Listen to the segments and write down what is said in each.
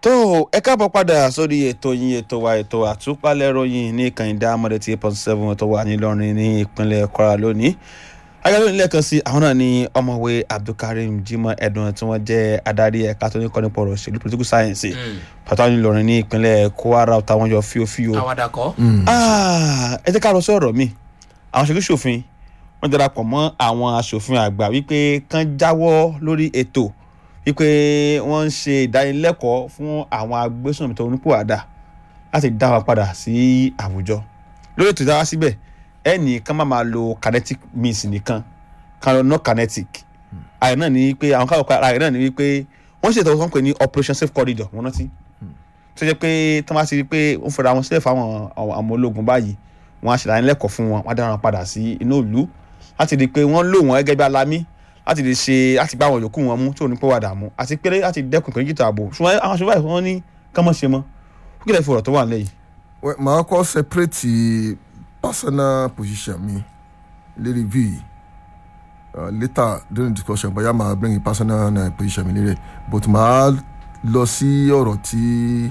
tó ẹ káàbọ̀ padà sórí ètò yín ètò wa ètò àtúpalẹ̀ ròyìn ní kànìdá amọ̀dé tí point seven tó wà nílọrin ní ìpínlẹ̀ kwara lónìí ayọ̀lẹ́ nílẹ̀ kan sí àwọn náà ní ọmọwé abdulkareem jimoh edun tí wọ́n jẹ́ adarí ẹ̀ka tó ní kọ́ nípa ọ̀rọ̀ òṣèlú political science pàtàkì nílọrin ní ìpínlẹ̀ kwara táwọn yọ fíofío. àwàdà kọ́. ẹ jẹ́ ká lọ sí ọ̀rọ̀ mi àwọn ṣèlú ṣòfin wọ́n darapọ̀ mọ́ àwọn aṣòfin àgbà wípé kán jáwọ́ lórí ètò wípé wọ́n ń ṣe ìdánilẹ́kọ̀ọ́ fún àwọn agbésùnmí tó nípòwàdà láti dá wọn padà sí àwùjọ lórí ètò ìdáwà síbẹ̀ ẹnì kan máa máa lo kinetic means nìkan kan lọ no kinetic àyè náà ní pé àwọn káwọn àyè náà ní wípé wọ́n ṣètò wọn pè ní operation safe corridor wọ́n rántí tó jẹ́ pé tí wọ́n bá ti rí i pé wọ́n fẹ́ra wọn sílẹ̀ fáwọn àwọn ológun báyìí wọ́n á ṣèdánilẹ́kọ̀ọ́ fún wọn wọ́n á dá wọn padà sí inú ìlú láti rí i pé wọ́n lò wọ́n gẹ́gẹ́ bí alámí láti lè ṣe láti gbá àwọn yòókù wọn mú tí ò ní pé wàdà mú àti pé láti dẹ́kun ìpínlẹ̀ jìtà ààbò ṣùgbọ́n àwọn aṣọ báyìí wọ́n ní kán mọ̀ ṣe mọ́ ó kílẹ̀ fi ọ̀rọ̀ tó wà nílẹ̀ yìí. màá kọ́ separate personal position mi lérí v uh, later during discussion bóyá màá bring personal uh, position mi lérí but màá lọ sí ọ̀rọ̀ tí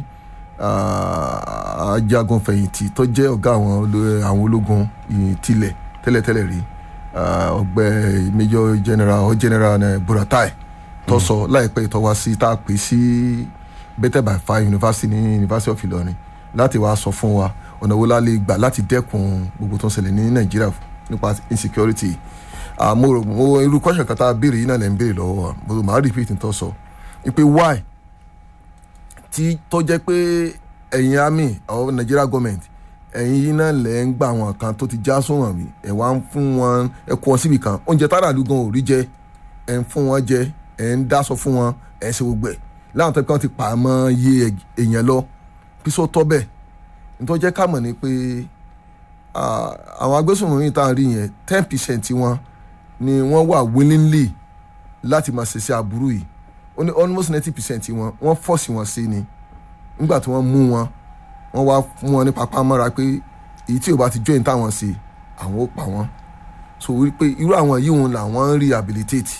ajagunfẹ̀yìntì tó jẹ́ ọ̀gá àwọn ológun tilẹ̀ tẹ́lẹ̀tẹ́lẹ̀ rí ọgbẹ major general or general uh, buratai tó sọ láìpẹ́ tó wá sí tá a pè sí better by fire university ní university of Ìlọrin láti wá sọ fún wa ọ̀nà wo la lè gbà láti dẹ́kun gbogbo tó ń ṣẹlẹ̀ ní Nàìjíríà nípa insecurity mo rò mo irú question kan tá a béèrè yìí náà lè ń béèrè lọ́wọ́ wa mo máa repeat tó sọ pé why tí tó jẹ́ pé ẹ̀yin army or Nigeria government ẹ̀yin yìí náà lẹ̀ ń gba àwọn kan tó ti já sóhàn mi ẹ̀ wá ń fún wọn ẹ̀ kọ́ síbi kan oúnjẹ tára ló gan ò rí jẹ ẹ̀ ń fún wọn jẹ ẹ̀ ń dáṣọ fún wọn ẹ̀ ń ṣe gbogbo ẹ̀ láwọn tó kàn ti pa mọ́ iye èèyàn lọ bí sọ tọ́ bẹ́ẹ̀ nítorí jẹ́ ká mọ̀ ni pé àwọn agbésùnmọ̀mí tá à ń rí yẹn ten percent wọn ni wọ́n wà willingly láti máa ṣèṣe aburú yìí ó ní almost ninety percent wọn wọ́n fọ́ọ̀sì wọn sí ni nígbà tí wọ́n mú wọn wọ́n wá fún wọn ní papá mọ́ra pé èyí tí ò bá ti join táwọn ṣe àwọn ó pa wọ́n so wípé irú àwọn yìí wọn làwọn ń rehabilitate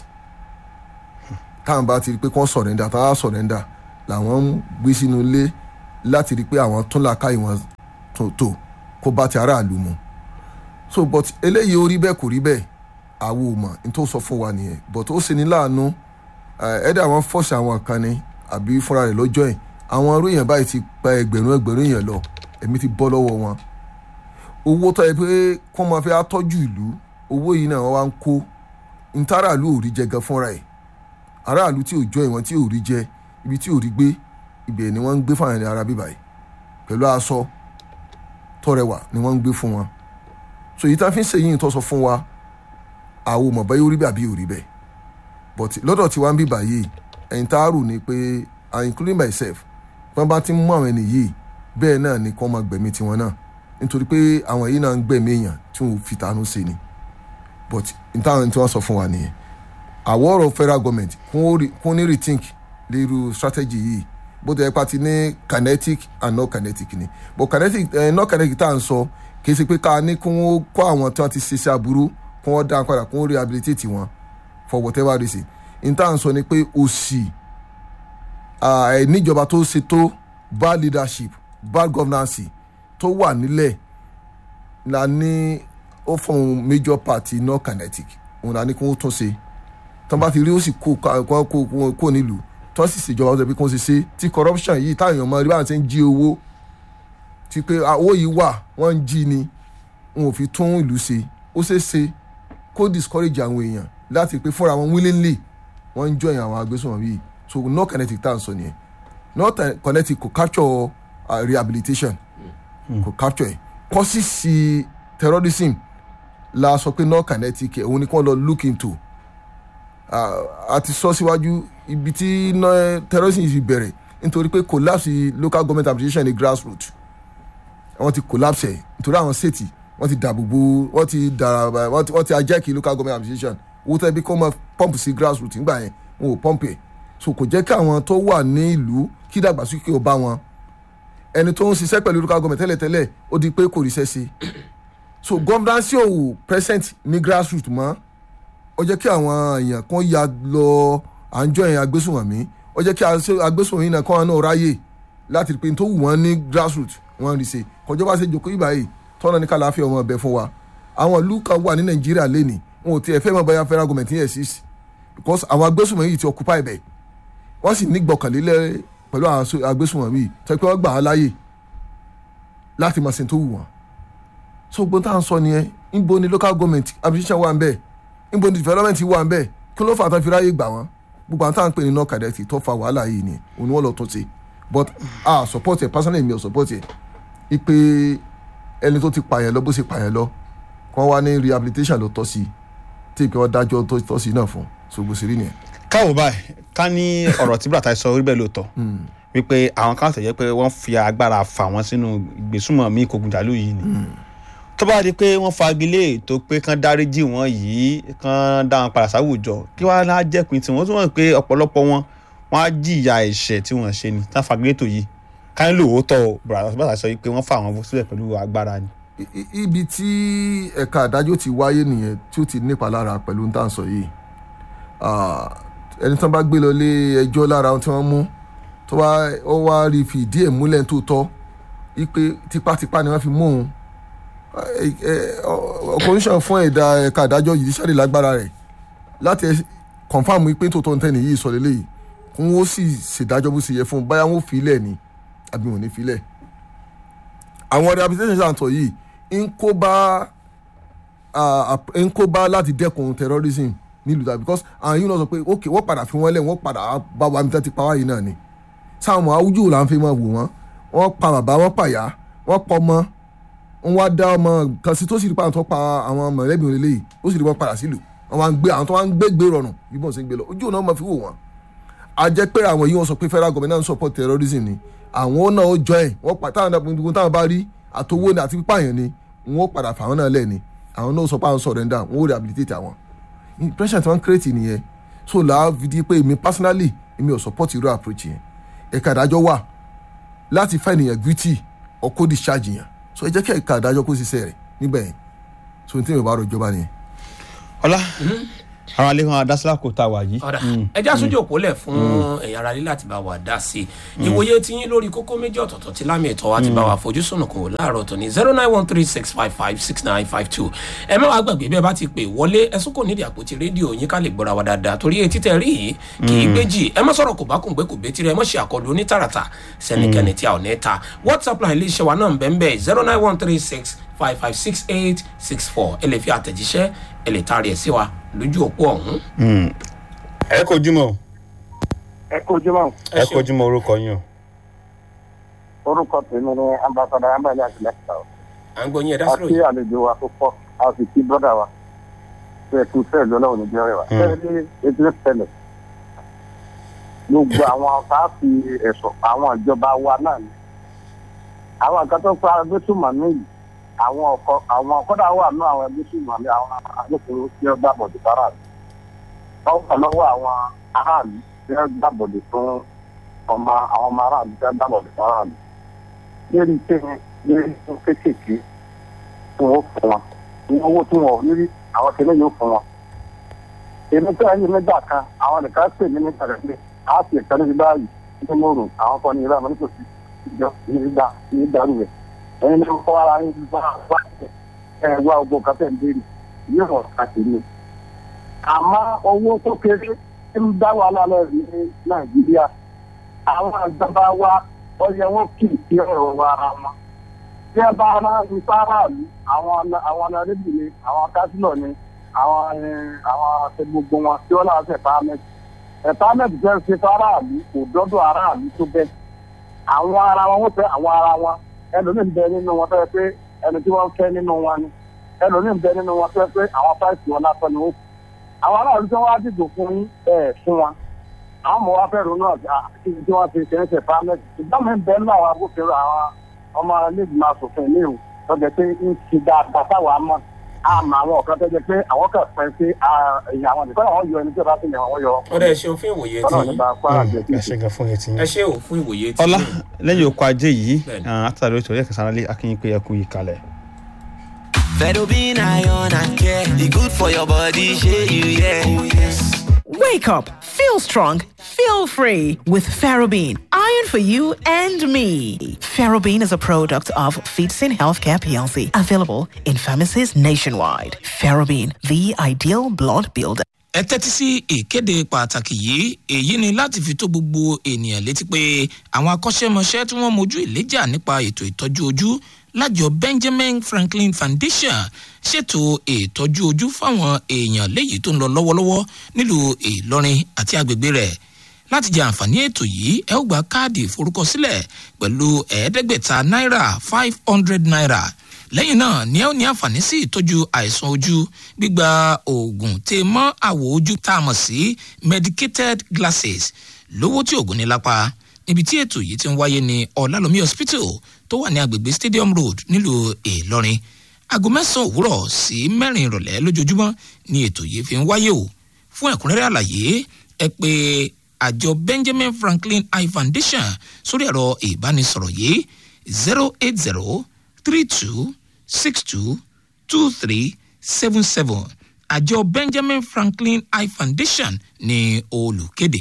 táwọn bá ti rí i pé kí wọ́n surrender táwọn á surrender làwọn ń gbé sínú ilé láti rí i pé àwọn tún làákàyè wọn tó kó bá ti aráàlú mu so but eléyìí ó rí bẹ́ẹ̀ kò rí bẹ́ẹ̀ àwọn ò mọ̀ ní tó sọ fún wa nìyẹn but ó ṣe ní láàánú ẹ̀ẹ́dẹ̀ àwọn fọ́ọ̀sì àwọn kan ni àbí fúnra rẹ̀ lọ́jọ́ yìí àwọn irú èèyàn báyìí ti pa ẹgbẹ̀rún ẹgbẹ̀rún èèyàn lọ ẹ̀mí ti bọ́ lọ́wọ́ wọn owó tó yẹ pé kó máa fẹ́ tọ́jú ìlú owó yìí náà wọ́n wá ń kó ntàràlú ò rí jẹ gan fúnra ẹ̀ aráàlú tí ò jọ ìwọ̀n tí ò rí jẹ ibi tí ò rí gbé ibẹ̀ ni wọ́n ń gbé fáwọn ará bíbá yìí pẹ̀lú aṣọ tọrẹwà ni wọ́n ń gbé fún wọn so èyí tá a fi ń ṣe yìí tó sọ fún wa àwọn ò mọ̀ báyìí ó rí bẹ́ẹ̀ àbí ò rí bẹ́ẹ̀ but lọ́dọ̀ tí wọ́n ń bíbá yìí ẹ̀yin tá a rò ní pé including myself wọ́n bá ti mú àwọn ẹni yìí bẹ́ẹ̀ náà ni kọ́ máa gbẹ̀mí tiwọn náà nítorí pé àwọn yìí náà ń gbẹ̀mí èèyàn tí wọ́n fi tànú sí ni but nítawọn tí wọ́n sọ fún wa nìyẹn àwọ̀ ọ̀rọ̀ federal government kún ní rethink lérú strategy yìí bó ti yẹ pa ti ní kinetic and non kinetic ni but kinetic eh, non kinetic tá à ń sọ kì í ṣe pé ká ní kí wọ́n kọ́ àwọn tí wọ́n ti ṣe iṣẹ́ aburú kí wọ́n dá padà kí wọ́n rehabilitate wọn for whatever reason nítawọn sọ ni pé òsì níjọba tó ṣe tó bad leadership bad governance tó wà nílẹ̀ la ní ó fọ̀hún major party non kinetic òun la ní kí wọ́n tún ṣe tọ́ bá ti rí ó sì kó kó nílùú tọ́ sì ṣèjọba ọ̀sẹ̀ bí kò ṣe ṣe tí corruption yìí táwọn èèyàn mọ rí báwọn ṣe ń jí owó ti pé owó yìí wà wọ́n ń jí ni wọn ò fi tún ìlú ṣe ó ṣe é ṣe kó discourage àwọn èèyàn láti pé fúnra wọn willingly wọ́n ń join àwọn agbésùnmọ̀ yìí so no kinetic tá à ń sọ nìyẹn no kinetic kò capture uh, rehabilitation kò mm. capture ẹ causes terrorism la sọ pé no kinetic òun ni kí wọ́n lọ look into a ti sọ síwájú ibi tí terrorism ti bẹ̀rẹ̀ nítorí pé collapse local government administration ní grassroots wọ́n ti collapse ẹ̀ nítorí àwọn state wọ́n ti dàbòbò wọ́n ti dàrà wọ́n ti ajẹ́kì local government administration owó tẹ́ bí kò mọ pump sí grassroots nígbà yẹn wọn ò pump ẹ̀ so kò jẹ́ kí àwọn tó wà ní ìlú kí dàgbàsókè ó bá wọn ẹni tó ń ṣiṣẹ́ pẹ̀lú local government tẹ́lẹ̀tẹ́lẹ̀ ó di pé kò ríṣẹ́ sí so governance ò present ní grassroots mọ́ ó jẹ́ kí àwọn èèyàn kan ya lọ à ń jọ yẹn agbésùnmọ̀mí ó jẹ́ kí agbésùnmọ̀ yìí náà kọ́ wọn náà ráyè láti rí pé tó wù wọ́n ní grassroots wọ́n rí ṣe kọjọ́ bá ṣe jòkó ìgbà yìí tọ́nà ní kàláfíà ọmọ ọbẹ̀ fún wa àwọn ìlú kan wà ní nàìjíríà lẹ́nìí wọn ò tiẹ̀ fẹ́ mọ̀ báyà federal government yẹn exist because àwọn agbésùnmọ̀ yìí ti occupy ibẹ̀ wọ́n sì ní gbọ̀kànlélẹ̀ pẹ̀lú àwọn agbésùnmọ̀ yìí tó pé wọ́n gbà á láàyè láti máa ṣe tó wù wọ́n so gbọ́n tá à ń sọ nìyẹn níbo ni local government administration wà ń bẹ̀ níbo ni development wà ń bẹ̀ kí ló fà tán fi ráyè gbà wọ́n gbogbo àwọn tá à ń pè ní north cadeti tó fa wàhálà yìí ni òun ni wọ́n lọ tún ṣe but ah support ẹ personally mi ò support ẹ ipe ẹni tó ti pààyàn lọ bó ṣe pààyàn lọ kàn wá ní rehabilitation ló tọ́ sí i tí ìpè wọn dájọ́ tó tọ́ sí i náà fún so bó ṣe rí nìyẹn. káwọ báyìí ká ní ọ̀rọ̀ tí bùrọ̀tà sọ orí bẹ́ẹ̀ lóòótọ́ wípé àwọn kan tẹ̀yẹ́ pé wọ́n fi agbára fà wọ́n sínú ìgbésùnmọ̀ mí kògùnjálù yìí ni tó bá di pé wọ́n fagilé ètò pé kán dáríjì wọ́n yìí kán dá wọn padà sáwùjọ kí wọ́n á jẹ́pin tí wọ́n tún wọ́n pé ọ̀pọ̀lọpọ̀ wọn wọ́n á jìyà ẹ̀ṣẹ̀ tí wọ́n ṣe ni tán fagilé ètò yìí ká ní lóòótọ́ bùrọ̀tà sọ pé wọ́n fà wọ́n sílẹ̀ pẹ̀lú agbára ni. ibi tí ẹ̀ka àdájọ́ ti wáyé nìyẹn tí ó ti nípa lára pẹ̀lú ní tàǹsọ̀ yìí ẹni tán bá gbé lọ lé ẹjọ́ lára tí wọ́n mú tó wá ó wá rí fi ìdí ẹ̀ múlẹ̀ tó tọ́ wípé tipátipá ni wọ́n fi mú òun commission fún ẹ̀dá ẹ̀ka àdájọ́ yìí sáré lágbára rẹ̀ láti confam wípé tó tọ́ ntẹ́ni yìí sọ lélẹ́yìí kó wọ́n sì ṣèdájọ́ bó ṣe yẹ fún un báyà wọ́n fi ilẹ̀ ni àbí wọn ò ní fi ilẹ̀ àwọn rehabilitation center yìí ń kó bá ń kó bá láti dẹ́kun terrorism nílùú ta because àwọn yìí náà sọ pé ok wọ́n padà fi wọ́n lẹ̀ wọ́n padà bá wa mi tẹ́ ti pa wá yìí náà ni sáwọn àwùjọ là ń fi máa wò wọ́n wọ́n pa bàbá wọ́n pàyà wọ́n pọ̀ mọ́ wọ́n wá dá ọmọ kan sí tó sì rí pa àwọn tó pa àwọn mọ̀lẹ́bí òrèlè yìí ó sì rí wọn padà sílùú wọ́n wá ń gbé àwọn tó wá ń gbé gbé rọrùn bí wọ́n ṣe ń gbé lọ ojú náà máa fi wò wọ́n a jẹ́ pé àwọn yìí wọ́n sọ pé federal government náà support terrorism ni àwọn náà ó join wọ́n pa táwọn náà táwọn bá rí àtowó ni àti pípààyàn ni wọ́n padà fà wọ́n náà lẹ̀ ni àwọn náà sọ pé àwọn surrender wọ́n ó rehabilitate àwọn impression tí wọ́n create nìyẹn so là á fi di pé èmi personally èmi ò support irú approach yẹn ẹ̀ka ìdájọ́ wà láti fa ènìyàn guilty or kó discharge yẹn so ẹ jẹ́ kí ẹ̀ka ìdájọ́ kó ṣiṣẹ́ rẹ̀ nígbà yẹn so ní tí mi bá rọ ìjọba nìyẹn. ọlá àwọn àlehàn adásílà kò tá a wà yìí. ọ̀dà ẹja sójú òpó lẹ̀ fún ẹ̀yà ara lílà tí bá wà dá sí i ìwòye tí yín lórí kókó méjì ọ̀tọ̀ọ̀tọ̀ tí lámì ètò wa ti bá wa fojú sùnù kò láàárọ̀ tó ní zero nine one three six five five six nine five two ẹ má wàá gbàgbé bí ẹ bá ti pè wọlé ẹ sún kò nídìí àpótí rédíò yín ká lè gbọ́ra wa dáadáa torí etí tẹ rí yìí kì í gbéjì ẹ má sọ̀rọ̀ kò bá kùn gbé kò bé tirẹ̀ ẹ má ṣe àkọlù onítàràtà sẹ́nikẹ́ni tí a ò ní ta whatsapp line iléeṣẹ́ wa náà ń bẹ́ẹ̀ bẹ́ẹ̀ zero nine one three six five five six eight six four ẹ lè fi àtẹ̀jíṣẹ́ ẹ lè taari ẹ̀ sí wa lójú òpó ọ̀hún. ẹ kojú mọ́ ẹ kú ojúmọ́ ẹ kojú mọ́ orúkọ yín o. orúkọ tèmi ni ambassadọ ambali àtìlẹsà o à ń gbọ́ yín ẹ dá a sọ̀rọ̀ kí yìí. àlejò wa tó pọ̀ a sì kí bọ́dà wa tó ẹ kú fẹ́ẹ̀ lọ́lọ́run níbi ọ̀rẹ́ wa. Mm. ṣé ní etí tẹ́lẹ̀ gbogbo àwọn káàpì ẹ̀sọ̀ àwọn ìjọba wa náà ni àwọn nǹkan tó fa agbésùmọ̀mí yìí àwọn ọkọ àwọn kọ́dà wà nú àwọn agbésùmọ̀mí àwọn agbófinró tí wọ́n gbàbọ̀dé faraàlú wọ́n wà lọ́wọ́ àwọn aráàlú tí wọ́n gbàbọ̀dé fún ọmọ àwọn ọmọ aráàlú tí wọ́n gbàbọ̀dé faraàlú lérí tẹ́yìn lérí tó kéékèèké tí wọ́n fún wọn ní owó tí wọ́n ò ní rí àwọn tẹ́lẹ̀ yóò fún wọn. èmi tí wọ́n yí nígbà kan àwọn nìkan pè mí nípa rẹ̀ pé a sì ẹ̀ka níbi báyìí ní mòrùn àwọn kan ní ìlú àmọ́ nítòsí ìjọ ní ìgbà ní ìdàrú rẹ̀ ẹ̀yin ní kọ́ ara yín bá wá ẹ̀ wá ogun kan tẹ̀ ń béèrè yóò wọ̀ káàkiri. àmọ́ owó tó kéré ń dá wàhálà lọ rí ní nàìjíríà àwọn àgbàbá wa ọyẹ wọn kì í sí ọ̀rọ̀ wa ara wọn tí ẹ bá rán ní fáráàlú àwọn àwọn ọ̀nàdébì ni àwọn kásílọ̀ ni àwọn ẹ, àwọn àti gbogbo wọn tí wọ́n láwọn ẹ̀pámẹ́tì ẹ̀pámẹ́tì jẹ́ ṣe fáráàlú kò dọ́dọ̀ aráàlú tó bẹ́ẹ̀ àwọn ara wọn wọ́n fẹ́ àwọn ara wọn ẹlòmíín bẹ nínú wọn fẹ́ pé ẹni tí wọ́n fẹ́ nínú wọn ni ẹlòmíín bẹ nínú wọn fẹ́ pé àwọn fáìsì wọn lásán ni wọ́n kù àwọn aráàlú tí wọ́n wá dìbò fún yín ẹ̀ fún wọn àwọn ọmọ wa fẹ́ ronú àti àti tí wọ́n ti ṣe ń ṣe fámẹ́tì ṣùgbọ́n mi bẹ́ẹ̀ náà àwọn agbófinró àwọn ọmọ iléègbìmọ̀ asòfin ilé ìwò lọ́jọ́ pé ń ti dáadáa táwa mọ̀ àmọ́ àwọn ọ̀kan tó jẹ́ pé àwọn kan pẹ́ sí ẹ̀yìn àwọn nìkan àwọn yọ ẹni tí ó bá ti yàn wọ́n yọ ọ̀dà ẹ ṣeun fún ìwòye tí ọlọ́run yín nípa kwara jẹ́ kí ẹ ṣe gan fún etí yín. ẹ ṣe ò fún ìwòye tí ọlá yín. lẹ́yìn oko ajé yìí Bẹ́ẹ̀ni. àtàlẹ́ ètò ẹ̀ka sanálé akínyìn pé ẹ kú yìí kalẹ̀. Fedobin iron and care. The good for your body, share you, yeah. Oh, yes. Wake up, Feel strong, feel free with Ferrobene. Iron for you and me. Ferrobene is a product of Feetsin Healthcare PLC, available in pharmacies nationwide. Ferrobene, the ideal blood builder. ẹ tẹ́tí sí ìkéde pàtàkì yìí èyí ni láti fi tó gbogbo ènìyàn létí pé àwọn akọ́ṣẹ́mọṣẹ́ tí wọ́n mojú ìléjà nípa ètò ìtọ́jú ojú lájọ benjamin franklin foundation ṣètò ìtọ́jú ojú fáwọn èèyàn léyìí tó ń lọ lọ́wọ́lọ́wọ́ nílùú ìlọrin àti agbègbè rẹ̀ láti jẹ àǹfààní ètò yìí ẹ ó gba káàdì ìforúkọsílẹ̀ pẹ̀lú ẹ̀ẹ́dẹ́gbẹ̀ta náírà five hundred naira lẹ́yìn náà ni ẹ ó ní àǹfààní sí ìtọ́jú àìsàn ojú gbígba oògùn tè mọ́ àwọ̀ ojú tá a mọ̀ sí medicated glasses lówó tí oògùn ní lápá níbi tí ètò yìí ti ń wáyé ní ọ̀làlómi hospital tó wà ní agbègbè stadium road nílùú ìlọrin aago mẹ́sàn-án òwúrọ̀ sí mẹ́rin ìrọ̀lẹ́ lójoojúmọ́ ni ètò yìí fi ń wáyé o fún ẹ̀kúnrẹ́rẹ́ àlàyé ẹ pé àjọ benjamin franklin eye foundation sórí ẹ̀rọ ìbánisọ̀rọ̀ yìí zero eight zero three two six two two three seven seven àjọ benjamin franklin eye foundation ní olùkéde.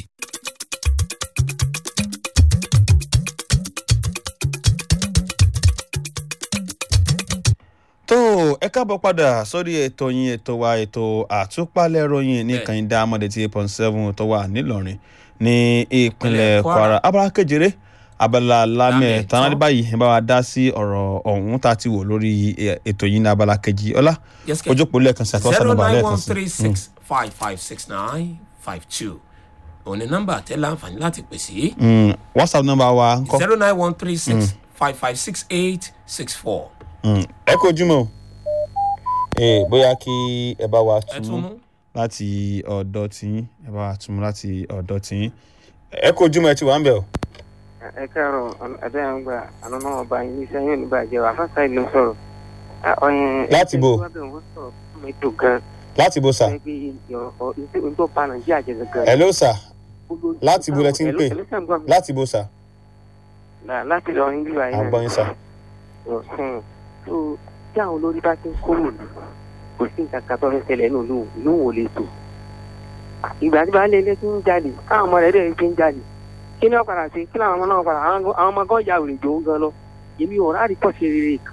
tó ẹ káàbọ̀ padà sórí ètò yín ètò wa ètò àtúpalẹ̀ ròyìn ní Bẹ́ẹ̀. kànìdá amọ̀dé tí eight point seven tó wà nílọrin ní ìpínlẹ̀ Ìpínlẹ̀ Kwara. kwara abala kejìlé abala lámẹ̀ Lámẹ̀ tán tán. báyìí ẹ bá wa dá sí ọ̀rọ̀ ọ̀hún tá a ti wò lórí eh, ètò yín ní abala kejì ọlá Yes, kẹ́. ojókòó lẹ́ẹ̀kan sí àtúwọ́sá zero nọ́mbà nine lẹ́ẹ̀kan one sí. three six five five six nine five two òní nọ́mbà tẹ láǹfààní láti pè sí Mm, whatsapp nọ́mbà wa ń kọ́ zero nine one three six five five six eight six four. Mm, ẹ kó ojúmọ́ o Eh, bóyá kí ẹ bá wa ẹ tún tún mú láti ọ̀dọ̀ tiyín ẹ bá wa tún láti ọ̀dọ̀ tiyín ẹ kó ojúmọ́ ẹ ti wà ń bẹ̀ o. ẹ káàárọ̀ ẹ̀dá ẹ̀ ń gbà àná náà ọba yín ní sẹ́yìn oníbàjẹ́ wà fásitì ìlú sọ̀rọ̀. Ah, ọ̀yẹn- Láti bo? ẹgbẹ́ wábẹ̀ wọ́n sọ̀rọ̀ fún mi tó gan. láti bó sà ẹgbẹ́ ìyọ̀rọ̀ ìṣègùn tó pa nàìjíríà jẹ gan. ẹ ló sà láti bo lẹ ti ń pè? láti bó sà láti lọ ní bíbá à ń yẹn. gbọ́ yín sà. Ọ̀hún. tó tí àwọn olórí bá ti ń kúrò ní kò sí nǹkan kan tó fẹ́ ṣẹlẹ̀ nínú ìlú ìlú ò lè tò. ìgbà tí baálé ilé ti ń jalè káwọn ọmọ rẹ̀ dẹ̀ ti ń jalè kí ni wọ́n padà sí kí làwọn ọmọ náà padà àwọn ọmọ gan ya òrìjò ń gan lọ èmi ò rárí pọ̀ sí rere